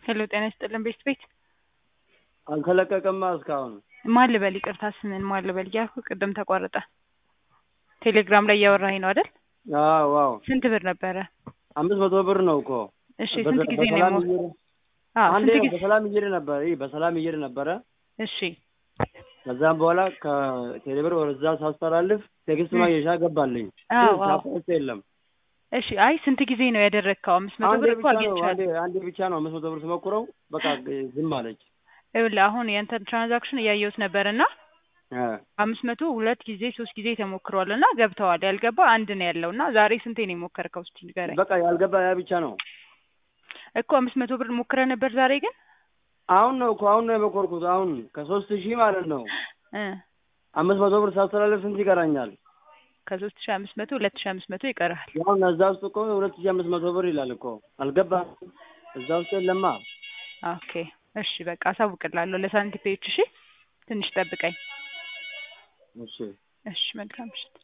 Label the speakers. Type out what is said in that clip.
Speaker 1: ሄሎ ጤና ይስጥልን ቤት ቤት
Speaker 2: አልተለቀቀማ እስካሁን።
Speaker 1: ማን ልበል? ይቅርታ ስምን ማን ልበል እያልኩ ቅድም ተቋረጠ። ቴሌግራም ላይ እያወራኸኝ ነው አይደል?
Speaker 2: አዎ አዎ።
Speaker 1: ስንት ብር ነበረ?
Speaker 2: አምስት መቶ ብር ነው እኮ።
Speaker 1: እሺ ስንት ጊዜ ነው
Speaker 2: በሰላም
Speaker 1: የሞ-
Speaker 2: እየሄደ-
Speaker 1: አዎ
Speaker 2: አንዴ
Speaker 1: ስንት
Speaker 2: ነው
Speaker 1: ጊዜ?
Speaker 2: በሰላም እየሄደ ነበረ። ይህ በሰላም እየሄደ ነበረ።
Speaker 1: እሺ
Speaker 2: ከዛም በኋላ ከቴሌብር ወደዛ ሳስተላልፍ ቴክስት ማግኘሻ ገባልኝ።
Speaker 1: አዎ
Speaker 2: ግን
Speaker 1: አዎ።
Speaker 2: ሳፖርት የለም።
Speaker 1: እሺ አይ ስንት ጊዜ ነው ያደረግከው? አምስት መቶ
Speaker 2: አንዴ
Speaker 1: ብር እኮ
Speaker 2: ብቻ ነው
Speaker 1: አግኝቻለሁ።
Speaker 2: አንዴ አንዴ ብቻ ነው አምስት መቶ ብር ስሞክረው በቃ ዝም አለች።
Speaker 1: ይኸውልህ አሁን ያንተን ትራንዛክሽን እያየሁት ነበር እና
Speaker 2: እ
Speaker 1: አምስት መቶ ሁለት ጊዜ ሶስት ጊዜ ተሞክሯል እና ገብተዋል። ያልገባ አንድ ነው ያለው እና ዛሬ ስንቴ ነው የሞከርከው? እስኪ ንገረኝ
Speaker 2: በቃ ያልገባ ያ ብቻ ነው።
Speaker 1: እኮ አምስት መቶ ብር ሞክረህ ነበር ዛሬ ግን
Speaker 2: አሁን ነው እኮ አሁን ነው የሞከርኩት። አሁን ከሶስት ሺህ ማለት ነው
Speaker 1: እ
Speaker 2: አምስት መቶ ብር ሳስተላልፍ ስንት ይቀራኛል?
Speaker 1: ከሶስት ሺህ አምስት መቶ ሁለት ሺህ አምስት መቶ ይቀርሃል።
Speaker 2: ያው እዛ ውስጥ እኮ ሁለት ሺህ አምስት መቶ ብር ይላል እኮ አልገባም። እዛ ውስጥ የለማ።
Speaker 1: ኦኬ እሺ በቃ አሳውቅላለሁ ለሳንቲፔዎች። እሺ ትንሽ ጠብቀኝ።
Speaker 2: እሺ
Speaker 1: እሺ መልካም ምሽት።